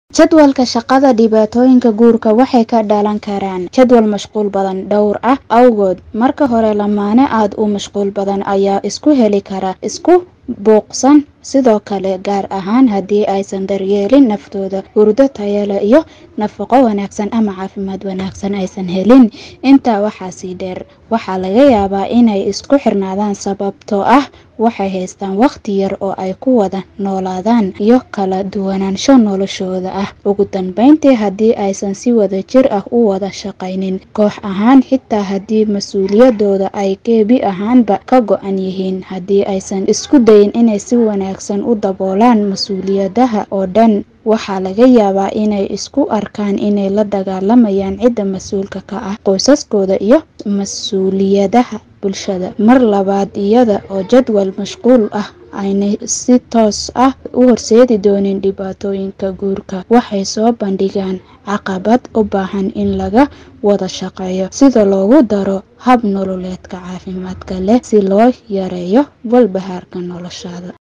Jadwalka shaqada Dhibaatooyinka guurka waxay ka dhalan karaan jadwal mashquul badan dhowr ah awgood. Marka hore, lamaane aad u mashquul badan ayaa isku heli kara isku buuqsan, sidoo kale gaar ahaan haddii aysan daryeelin naftooda, hurdo tayo leh, iyo nafaqo wanaagsan ama caafimaad wanaagsan aysan helin. Intaa waxaa sii dheer, waxaa laga yaabaa inay isku xirnaadaan sababtoo ah waxay haystaan waqti yar oo ay ku wada noolaadaan, iyo kala duwanaansho noloshooda ah. Ugu dambeyntii, haddii aysan si wadajir ah u wada shaqaynin koox ahaan, xitaa haddii mas'uuliyadooda ay gebi ahaanba ka go'an yihiin, haddii aysan isku dayin inay si wanaagsan u daboolaan mas'uuliyadaha oo dhan, waxaa laga yaabaa inay isku arkaan inay la dagaalamayaan cidda mas'uulka ka ah qoysaskooda iyo mas'uuliyadaha bulshada. Mar labaad, iyada oo jadwal mashquul ah aanay si toos ah u horseedi doonin dhibaatooyinka guurka, waxay soo bandhigaan caqabad u baahan in laga wada shaqeeyo sidii loogu daro hab nololeedka caafimaad leh si loo yareeyo walbahaarka noloshooda.